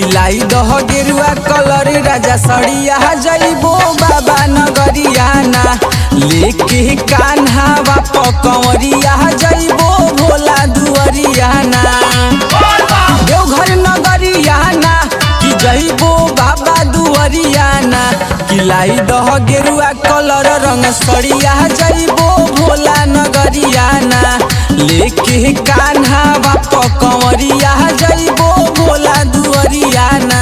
किलाई दह गेरुआ कलर राजा सड़िया जइबो बाबा नगरिया ना लेके कान्हा बाप कंवरिया जइबो भोला दुअरिया ना देवघर नगरिया ना कि जइबो बाबा दुअरिया ना किलाई दह गेरुआ कलर रंग सड़िया जइबो भोला नगरिया ना लेके कान्हा बाप कंवरिया जइबो भोला दुअरिया ना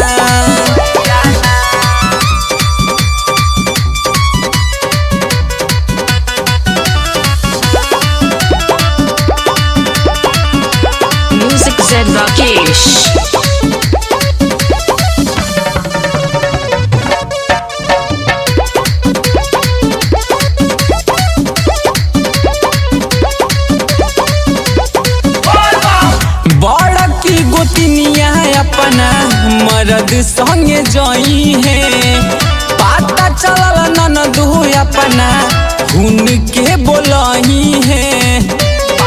Music Zen Rakesh. बड़ की गोतनिया अपना मर्द संगे जई है पाता चलल ननद हो अपना हुन के बोलही है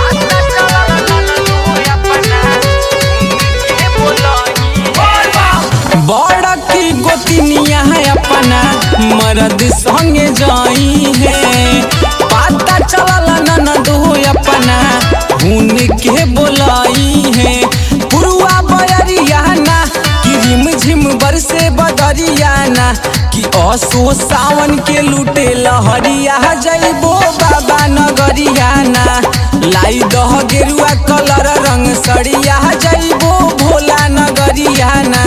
बड़ की गोतनिया अपना मर्द संगे जई है पाता चलल ननद हो अपना हुन के बोलाई है पुरुआ बयरिया ना कि रिम झिम बरसे बदरिया ना कि असो सावन के लूटे लहरिया जइबो बाबा नगरिया ना लाई दह गेरुआ कलर रंग सड़िया जइबो भोला नगरिया ना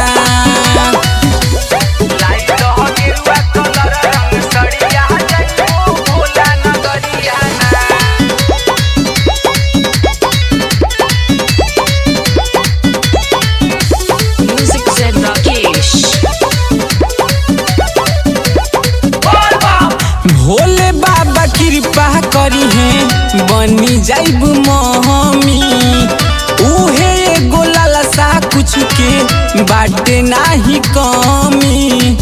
लाई दह गेरुआ कलर रंग सड़िया जइबो भोला नगरिया ना Music Zen Rakesh. भोले बाबा कृपा करी है बनी जाइब महमी उहे एगो लालसा कुछ के बाटे नाही कमी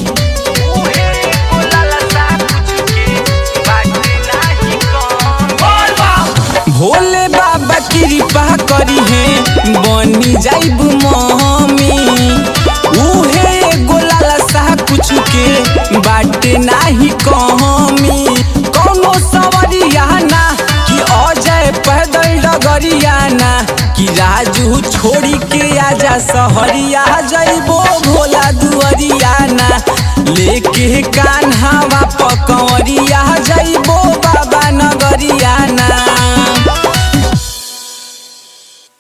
भोले बाबा कृपा करी है बनी जाइब महमी उहे एगो लालसा कुछ के बाटे नाही कमी कौनो सवरिया ना कि अजय पैदल डगरिया ना कि राजू छोड़ी के आजा सहरिया जइबो